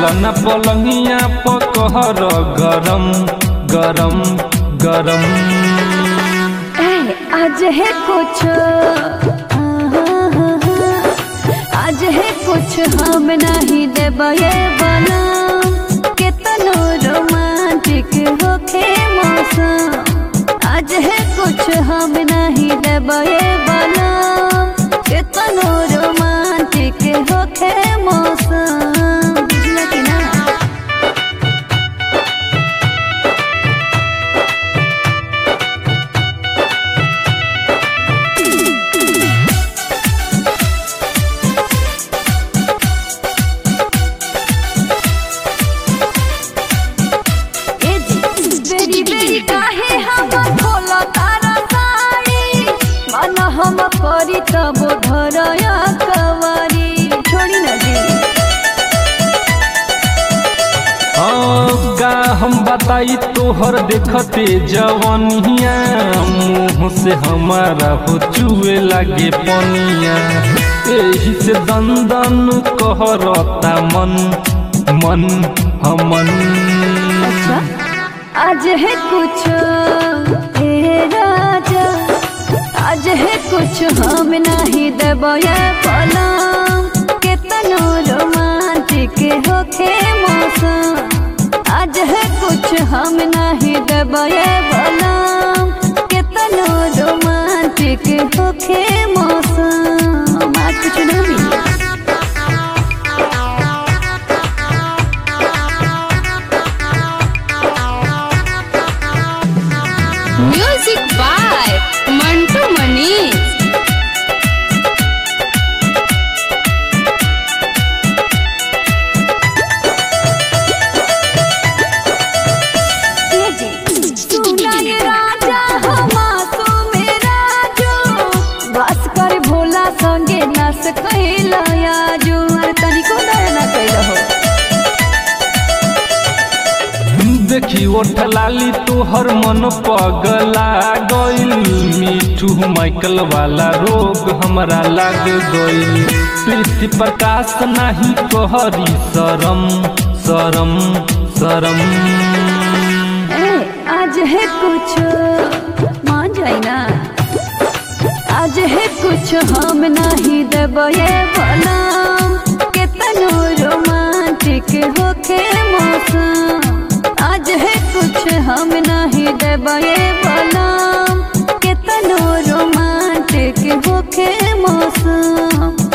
चलन पलंगिया पकहर गरम गरम गरम ए, आज है कुछ आज है कुछ हम नहीं देबे बना कितनो रोमांटिक होखे मौसम आज है कुछ हम नहीं देबे बना कितनो रोमांटिक होखे मौसम बुझला कि ना बेरी बेरी काहे हम खोला तारा साड़ी मन हम करी तब धरया कवारी छोड़ी न दे हाँ, का हम बताई तोहर देखते जवनिया मुँह से हमारा हो चुए लागे पनिया एही से दंदन कहरता मन मन हमन अच्छा आज है कुछ हे राजा आज है कुछ हम नहीं देबे पलम केतनो रोमांटिक होखे मौसम आज है कुछ हम नहीं देबे पलम केतनो रोमांटिक होखे मौसम आज कुछ नहीं मिली म्यूजिक बाय मंटू मनीष सुनाय राजा हमासो मेरा जो बस कर भोला संगे नस कैला जो अरे तनिको दया ना कैला हो देखी ओठ लाली तोहर मन पगला गइल मिठू माइकल वाला रोग हमरा लाग गइल प्रीति प्रकाश नाही कहरी शरम शरम शरम ए, आज है कुछ मान जाई ना आज है कुछ हम नहीं देबे बलम केतनो रोमांटिक होखे मौसम आज है कुछ हम नहीं देबे बलम केतनो रोमांटिक होखे मौसम